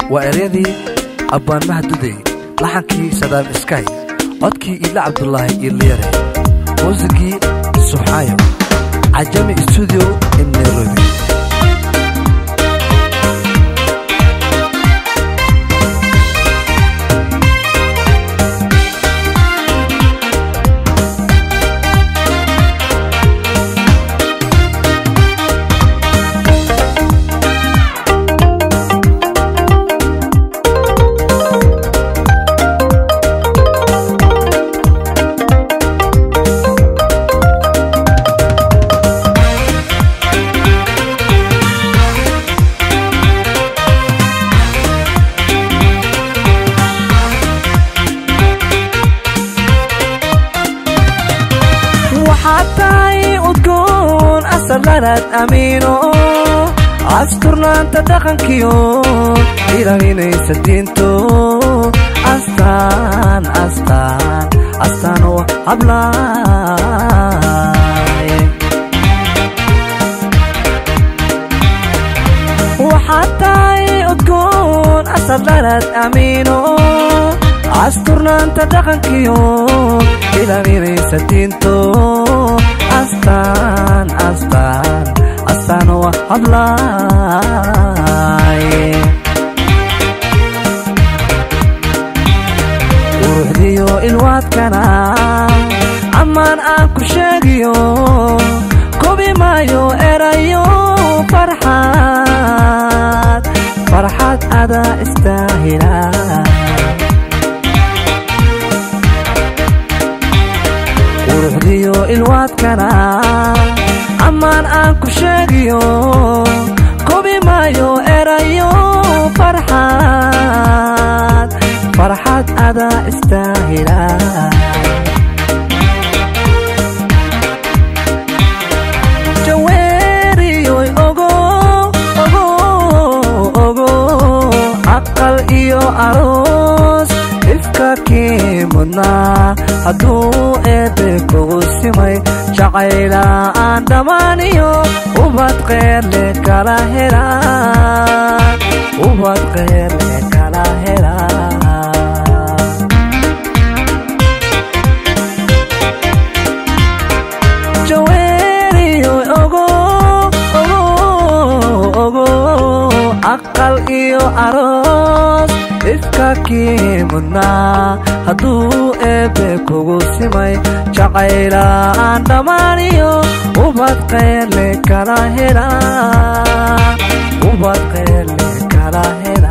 waa eryadii abbaan mahadudey laxankii sadaam iskay codkii iidla cabdulaahi iirliyare muusigii suxaayo cajami stuudio in nairobi waxaad tahay udgoon asalanaad amiino asturnaanta dhaqankiyo ilaalinaysa diinto astaan astaan astaan oo hablaay waxaad tahay udgoon asalanaad amiino asturnaanta dhaqankiyo ilaalinaysa diinto astaan astaan astaan oo hablaay quruxdiyo ilwaadkana ammaan aan ku sheegiyo kobi maayo erayo farxad farxad adaa istaahila quruxdiyo ilwaadkana ammaan aan ku sheegiyo kobi maayo erayo farxad farxad adaa istaahila jaweeriyoy ogo ogo ogo aqal iyo aroos ifka kii mudnaa hadduu eebbe kugu simay jacayla aan dhammaaniyo ubad qeerle kala hela ubad qeerle kala hela jaweeriyo ogo ogo ogo aqal iyo aroos ifka kii mudnaa hadduu eebbe kugu simay jacayla aan dhammaaniyo ubad qeerle kala hela ubad qeerle kala hela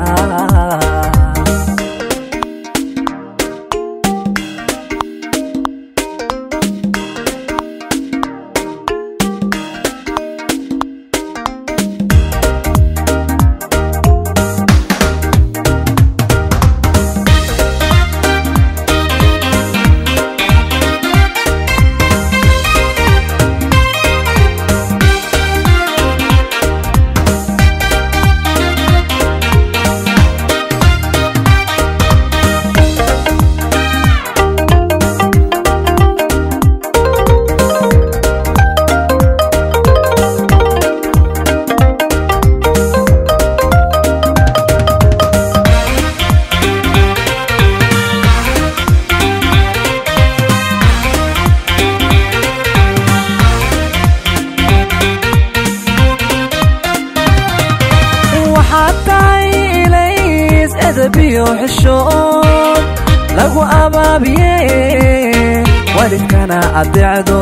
waxaad tahay ilays edabiyo xishood lagu abaabiye walidkana adeecdo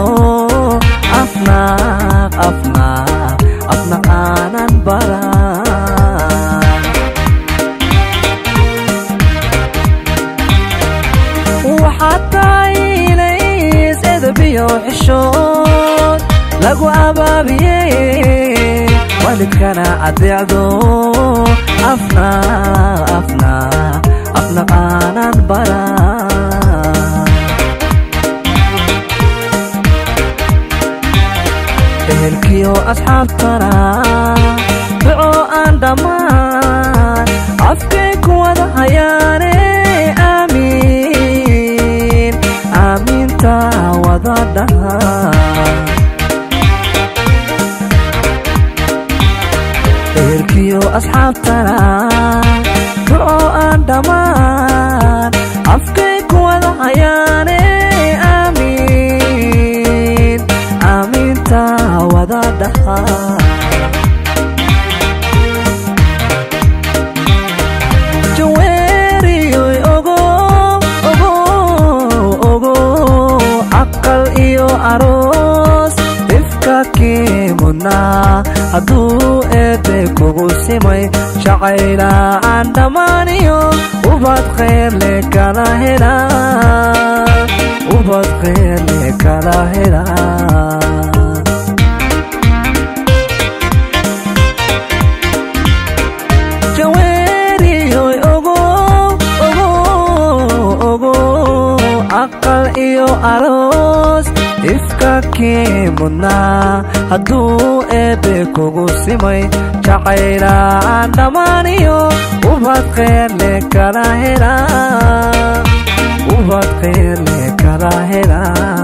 afnaaq afnaaq afnaaq aanan baran waxaad tahay ilays edabiyo xishood lagu abaabiye walidkana adeecdo afna afna afna aanan baran ehelkiyo asxaabtana duco aan dhammaan afkay ku wada hayaane aamiin aamiinta wada dhaha ehelkiyo asxaabtana hadduu eebbe kugu simay jacayla aan dhammaaniyo ubad kheyrle kala helaa ubad kheyrle kala helaa jaweeriyoy ogow ogow ogow aqal iyo aroos ifka kii mudnaa hadduu eebbe kugu simay jacayla aan dhammaaniyo ubad kheyrle kala helaa ubad kheyrle kala helaa